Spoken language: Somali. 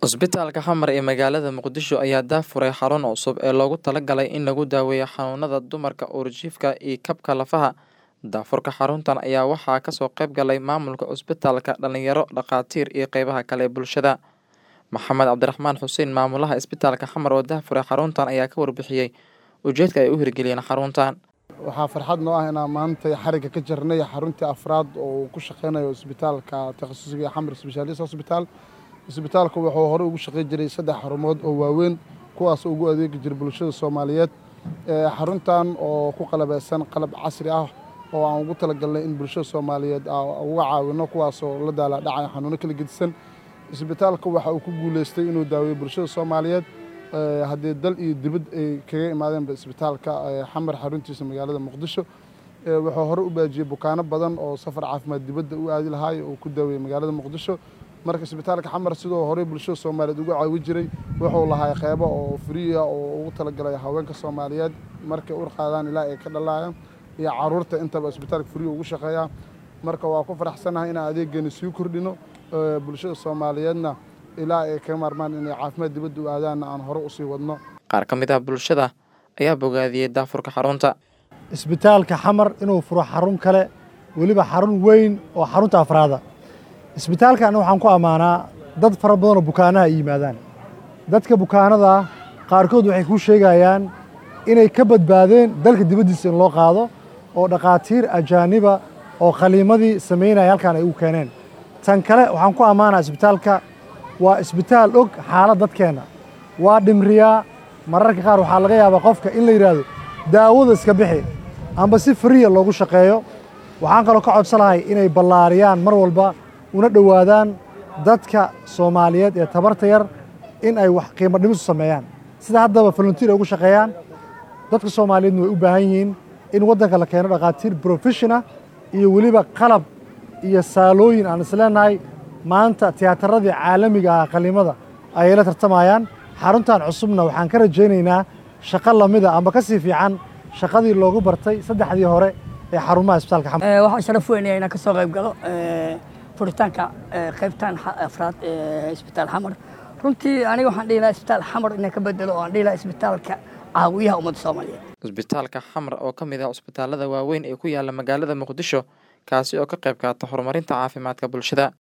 Cusbitaalka Xamar ee magaalada Muqdisho ayaa daahfuray xarun cusub oo loogu talagalay in lagu daweeyo xanuunada dumarka uurjiifka iyo kabka lafaha. Daahfurka xaruntan ayaa waxaa kasoo qayb galay maamulka cusbitaalka, dhalinyaro, dhakhaatiir iyo qeybaha kale ee bulshada. Maxamed Cabdiraxmaan Xuseen maamulaha isbitaalka Xamar oo daahfuray xaruntan ayaa ka warbixiyey ujeedka ay u hirgeliyeen xaruntan. waxaa farxad noo ah inaan maanta xarigga ka jirnay xaruntii afraad oo uu ku shaqeynayo isbitaalka takhasusiga ee xamar specialist hospital isbitaalku wuxuu hore ugu shaqeyn jiray saddex xarumood oo waaweyn kuwaas ugu adeegi jiray bulshada soomaaliyeed xaruntan oo ku qalabeysan qalab casri ah oo aan ugu talagalnay in bulshada soomaaliyeed uga caawino kuwaasoo la daala dhacay xanuuno kala gedisan isbitaalka waxa uu ku guuleystay inuu daaweeyo bulshada soomaaliyeed haddii dal iyo dibad ay kaga imaadeenba isbitaalka xamar xaruntiisa magaalada muqdisho wuxuu hore u baajiyey bukaano badan oo safar caafimaad dibadda u aadi lahaay oo ku daaweeyey magaalada muqdisho marka isbitaalka xamar sidoo horey bulshada soomaaliyeed uga caawi jiray wuxuu lahaa qeybo oo friya oo ugu talagalay haweenka soomaaliyeed markay ur qaadaan ilaa ay ka dhalaayaan iyo caruurta intaba isbitaalka friya ugu shaqeeyaa marka waa ku faraxsanahay inaan adeeggeeni sii kordhino bulshada soomaaliyeedna ilaa ay ka maarmaan inay caafimaad dibadda u aadaanna aan hore usii wadno Qaar ka mid ah bulshada ayaa bogaadiyey daahfurka xarunta. isbitaalka xamar inuu furo xarun kale weliba xarun weyn oo xarunta afraada isbitaalkan waxaan ku ammaanaa dad fara badan oo bukaanaha ay yimaadaan dadka bukaanada qaarkood waxay kuu sheegayaan inay ka badbaadeen dalka dibaddiisa in loo qaado oo dhakhaatiir ajaaniba oo khaliimadii samaynaya halkan ay ugu keeneen tan kale waxaan ku ammaanaa isbitaalka waa isbitaal og xaalad dadkeenna waa dhimriyaa mararka qaar waxaa laga yaabaa qofka in la yidhaahdo daawada iska bixi amba si fariya loogu shaqeeyo waxaan kaloo ka codsanahay inay ballaariyaan mar walba una dhowaadaan dadka soomaaliyeed ee tabarta yar in ay wax qiimo dhimisu sameeyaan sida haddaba volunteer ay ugu shaqeeyaan dadka soomaaliyeedna way u baahan yihiin in waddanka la keeno dhakhaatiir professional iyo weliba qalab iyo saalooyin aan isleenahay maanta tiyaatarradii caalamiga ah qaliimada ayay la tartamayaan xaruntan cusubna waxaan ka rajaynaynaa shaqo lamida amba ka sii fiican shaqadii loogu bartay saddexdii hore ee xarumaha isbitaalka xamar waxaan sharaf weynaya inaan kasoo qayb galo furitaanka qaybtan afraad ee isbitaal xamar runtii aniga waxaan dhihi lahaa isbitaal xamar inaan ka bedelo oo aan dhihi lahaa isbitaalka caawiyaha ummadda soomaaliyeed Cusbitaalka Xamar oo ka mid ah cusbitaalada waaweyn ee ku yaala magaalada Muqdisho kaasi oo ka qayb qaata horumarinta caafimaadka bulshada.